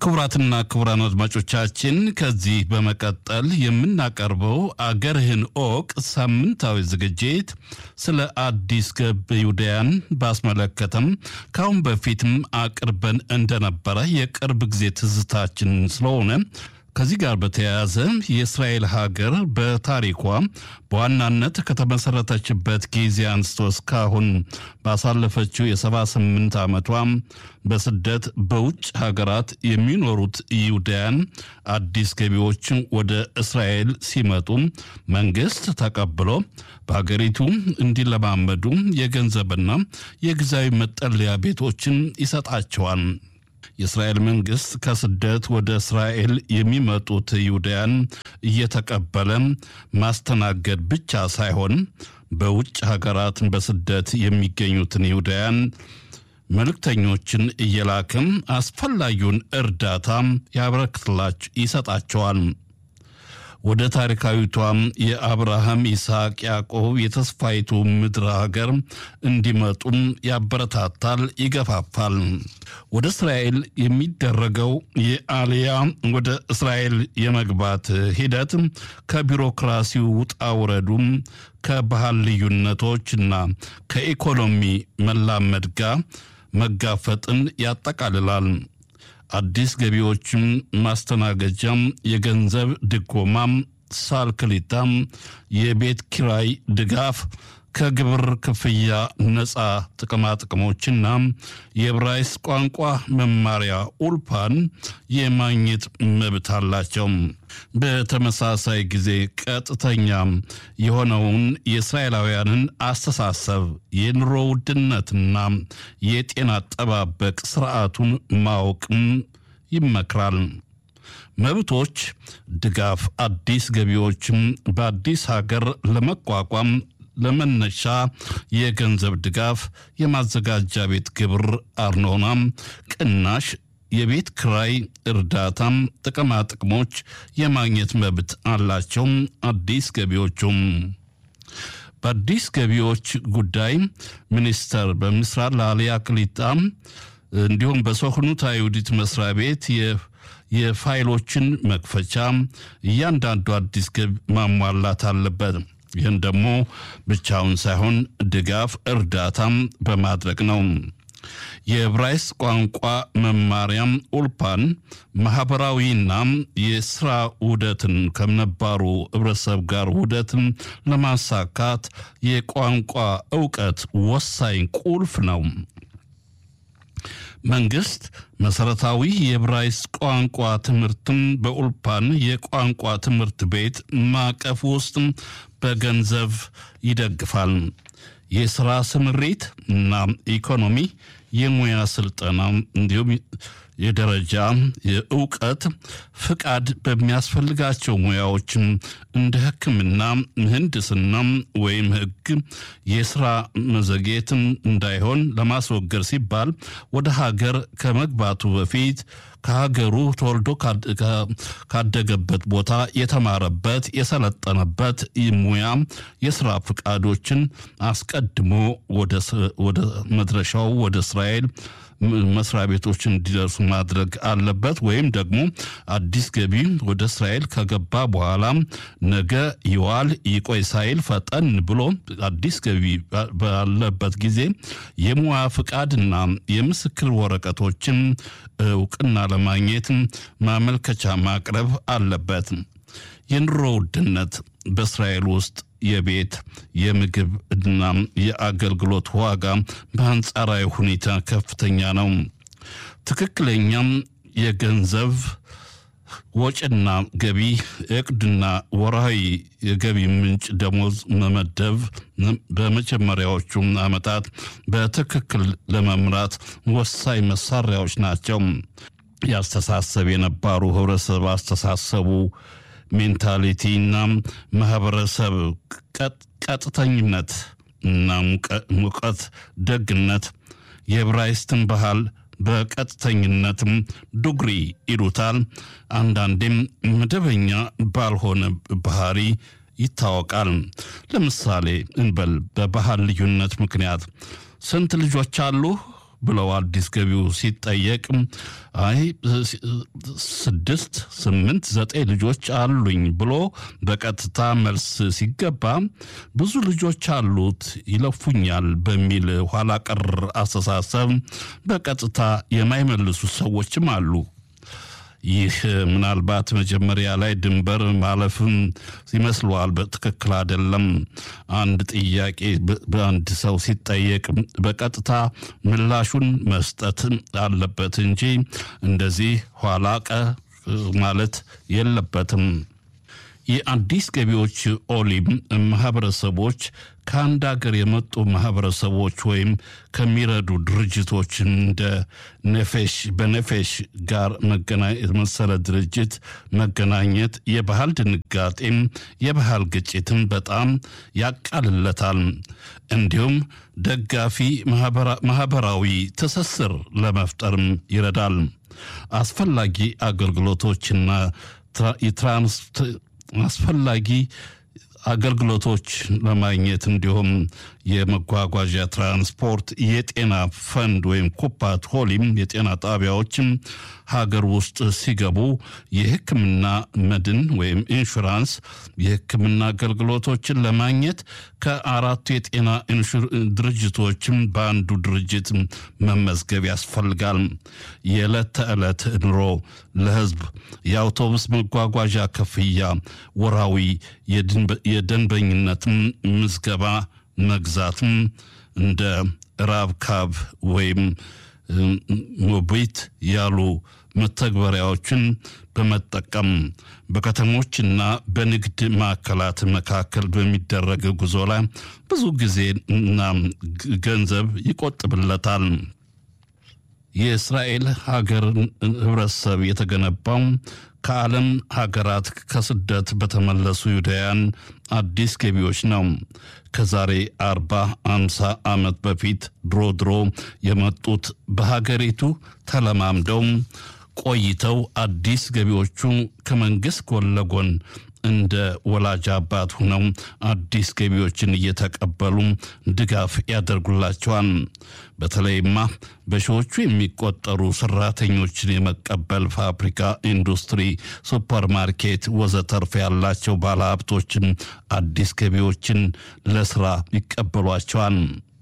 ክቡራትና ክቡራን አድማጮቻችን ከዚህ በመቀጠል የምናቀርበው አገርህን ኦቅ ሳምንታዊ ዝግጅት ስለ አዲስ ገብ ይሁዳያን ባስመለከተም ከአሁን በፊትም አቅርበን እንደነበረ የቅርብ ጊዜ ትዝታችን ስለሆነ ከዚህ ጋር በተያያዘ የእስራኤል ሀገር በታሪኳ በዋናነት ከተመሰረተችበት ጊዜ አንስቶ እስካሁን ባሳለፈችው የሰባ ስምንት ዓመቷ በስደት በውጭ ሀገራት የሚኖሩት ይሁዳያን አዲስ ገቢዎች ወደ እስራኤል ሲመጡ መንግስት ተቀብሎ በሀገሪቱ እንዲለማመዱ የገንዘብና የጊዜያዊ መጠለያ ቤቶችን ይሰጣቸዋል። የእስራኤል መንግስት ከስደት ወደ እስራኤል የሚመጡት ይሁዳያን እየተቀበለ ማስተናገድ ብቻ ሳይሆን በውጭ ሀገራት በስደት የሚገኙትን ይሁዳያን መልእክተኞችን እየላክም አስፈላጊውን እርዳታ ያበረክትላቸው ይሰጣቸዋል። ወደ ታሪካዊቷም የአብርሃም ይስሐቅ፣ ያዕቆብ የተስፋይቱ ምድር ሀገር እንዲመጡም ያበረታታል፣ ይገፋፋል። ወደ እስራኤል የሚደረገው የአልያ ወደ እስራኤል የመግባት ሂደት ከቢሮክራሲው ውጣ ውረዱም ከባህል ልዩነቶችና ከኢኮኖሚ መላመድ ጋር መጋፈጥን ያጠቃልላል። አዲስ ገቢዎችም ማስተናገጃም፣ የገንዘብ ድጎማም፣ ሳልክሊታም፣ የቤት ኪራይ ድጋፍ፣ ከግብር ክፍያ ነፃ ጥቅማጥቅሞችና የዕብራይስ ቋንቋ መማሪያ ኡልፓን የማግኘት መብት አላቸው። በተመሳሳይ ጊዜ ቀጥተኛ የሆነውን የእስራኤላውያንን አስተሳሰብ የኑሮ ውድነትና የጤና አጠባበቅ ስርዓቱን ማወቅም ይመክራል። መብቶች ድጋፍ አዲስ ገቢዎችም በአዲስ ሀገር ለመቋቋም ለመነሻ የገንዘብ ድጋፍ፣ የማዘጋጃ ቤት ግብር አርኖናም ቅናሽ፣ የቤት ክራይ እርዳታም፣ ጥቅማ ጥቅሞች የማግኘት መብት አላቸው። አዲስ ገቢዎቹም በአዲስ ገቢዎች ጉዳይ ሚኒስተር በምስራቅ ለአልያ ክሊጣ እንዲሁም በሶክኑት አይሁዲት መስሪያ ቤት የፋይሎችን መክፈቻ እያንዳንዱ አዲስ ገቢ ማሟላት አለበት። ይህን ደግሞ ብቻውን ሳይሆን ድጋፍ እርዳታም በማድረግ ነው። የዕብራይስጥ ቋንቋ መማሪያም ኡልፓን ማህበራዊና የስራ ውህደትን ከነባሩ ህብረተሰብ ጋር ውህደትን ለማሳካት የቋንቋ እውቀት ወሳኝ ቁልፍ ነው። መንግስት መሰረታዊ የዕብራይስጥ ቋንቋ ትምህርትን በኡልፓን የቋንቋ ትምህርት ቤት ማዕቀፍ ውስጥ በገንዘብ ይደግፋል። የስራ ስምሪት እና ኢኮኖሚ፣ የሙያ ስልጠና እንዲሁም የደረጃ የእውቀት ፍቃድ በሚያስፈልጋቸው ሙያዎችም እንደ ሕክምና፣ ምህንድስና ወይም ሕግ የስራ መዘግየትን እንዳይሆን ለማስወገድ ሲባል ወደ ሀገር ከመግባቱ በፊት ከሀገሩ ተወልዶ ካደገበት ቦታ የተማረበት የሰለጠነበት ሙያ የስራ ፍቃዶችን አስቀድሞ ወደ መድረሻው ወደ እስራኤል መስሪያ ቤቶች እንዲደርሱ ማድረግ አለበት። ወይም ደግሞ አዲስ ገቢ ወደ እስራኤል ከገባ በኋላ ነገ ይዋል ይቆይ ሳይል ፈጠን ብሎ አዲስ ገቢ ባለበት ጊዜ የሙያ ፍቃድና የምስክር ወረቀቶችን እውቅና ለማግኘት ማመልከቻ ማቅረብ አለበት። የኑሮ ውድነት በእስራኤል ውስጥ የቤት የምግብ እና የአገልግሎት ዋጋ በአንጻራዊ ሁኔታ ከፍተኛ ነው። ትክክለኛም የገንዘብ ወጪና ገቢ እቅድና ወርሃዊ የገቢ ምንጭ ደሞዝ መመደብ በመጀመሪያዎቹ ዓመታት በትክክል ለመምራት ወሳኝ መሳሪያዎች ናቸው። ያስተሳሰብ የነባሩ ህብረተሰብ አስተሳሰቡ ሜንታሊቲና ማህበረሰብ ቀጥተኝነት እና ሙቀት ደግነት የዕብራይስጥን ባህል በቀጥተኝነትም ዱግሪ ይሉታል። አንዳንዴም መደበኛ ባልሆነ ባህሪ ይታወቃል። ለምሳሌ እንበል በባህል ልዩነት ምክንያት ስንት ልጆች አሉ ብለው አዲስ ገቢው ሲጠየቅ አይ ስድስት ስምንት ዘጠኝ ልጆች አሉኝ ብሎ በቀጥታ መልስ ሲገባ ብዙ ልጆች አሉት ይለፉኛል በሚል ኋላ ቀር አስተሳሰብ በቀጥታ የማይመልሱ ሰዎችም አሉ። ይህ ምናልባት መጀመሪያ ላይ ድንበር ማለፍም ይመስለዋል። በትክክል አይደለም። አንድ ጥያቄ በአንድ ሰው ሲጠየቅ በቀጥታ ምላሹን መስጠት አለበት እንጂ እንደዚህ ኋላ ቀ ማለት የለበትም። የአዲስ ገቢዎች ኦሊም ማህበረሰቦች ከአንድ ሀገር የመጡ ማህበረሰቦች ወይም ከሚረዱ ድርጅቶች እንደ ነፌሽ በነፌሽ ጋር መሰለ ድርጅት መገናኘት የባህል ድንጋጤም የባህል ግጭትም በጣም ያቃልለታል። እንዲሁም ደጋፊ ማህበራዊ ትስስር ለመፍጠርም ይረዳል። አስፈላጊ አገልግሎቶችና የትራንስ አስፈላጊ አገልግሎቶች ለማግኘት እንዲሁም የመጓጓዣ ትራንስፖርት፣ የጤና ፈንድ ወይም ኩፓት ሆሊም የጤና ጣቢያዎችም ሀገር ውስጥ ሲገቡ የሕክምና መድን ወይም ኢንሹራንስ የሕክምና አገልግሎቶችን ለማግኘት ከአራቱ የጤና ድርጅቶችም በአንዱ ድርጅት መመዝገብ ያስፈልጋል። የዕለት ተዕለት ኑሮ ለሕዝብ የአውቶቡስ መጓጓዣ ክፍያ፣ ወራዊ የደንበኝነትም ምዝገባ መግዛትም እንደ ራብካብ ወይም ሞቢት ያሉ መተግበሪያዎችን በመጠቀም በከተሞችና በንግድ ማዕከላት መካከል በሚደረግ ጉዞ ላይ ብዙ ጊዜና ገንዘብ ይቆጥብለታል። የእስራኤል ሀገር ህብረተሰብ የተገነባው ከዓለም ሀገራት ከስደት በተመለሱ ይሁዳውያን አዲስ ገቢዎች ነው። ከዛሬ አርባ አምሳ ዓመት በፊት ድሮ ድሮ የመጡት በሀገሪቱ ተለማምደው ቆይተው አዲስ ገቢዎቹ ከመንግሥት ጎን ለጎን እንደ ወላጅ አባት ሆነው አዲስ ገቢዎችን እየተቀበሉ ድጋፍ ያደርጉላቸዋል። በተለይማ በሺዎቹ የሚቆጠሩ ሰራተኞችን የመቀበል ፋብሪካ፣ ኢንዱስትሪ፣ ሱፐርማርኬት ወዘተርፍ ያላቸው ባለሀብቶችን አዲስ ገቢዎችን ለስራ ይቀበሏቸዋል።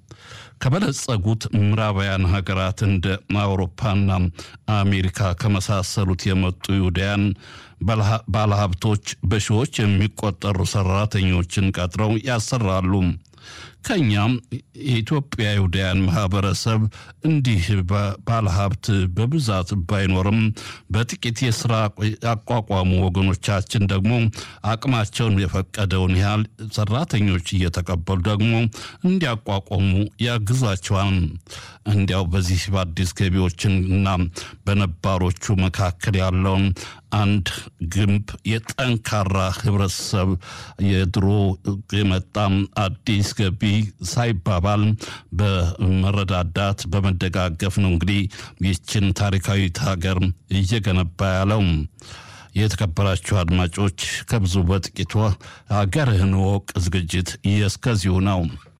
ከበለጸጉት ምዕራባውያን ሀገራት እንደ አውሮፓና አሜሪካ ከመሳሰሉት የመጡ ይሁዳያን ባለሀብቶች በሺዎች የሚቆጠሩ ሰራተኞችን ቀጥረው ያሰራሉ። ከኛም የኢትዮጵያ ይሁዳያን ማህበረሰብ እንዲህ ባለሀብት በብዛት ባይኖርም በጥቂት የስራ ያቋቋሙ ወገኖቻችን ደግሞ አቅማቸውን የፈቀደውን ያህል ሰራተኞች እየተቀበሉ ደግሞ እንዲያቋቋሙ ያግዛቸዋል። እንዲያው በዚህ በአዲስ ገቢዎችን እና በነባሮቹ መካከል ያለውን አንድ ግንብ የጠንካራ ህብረተሰብ የድሮ የመጣም አዲስ ገቢ ሳይባባል በመረዳዳት በመደጋገፍ ነው እንግዲህ ይችን ታሪካዊት ሀገር እየገነባ ያለው። የተከበራችሁ አድማጮች ከብዙ በጥቂቱ ሀገርህን ወቅ ዝግጅት እስከዚሁ ነው።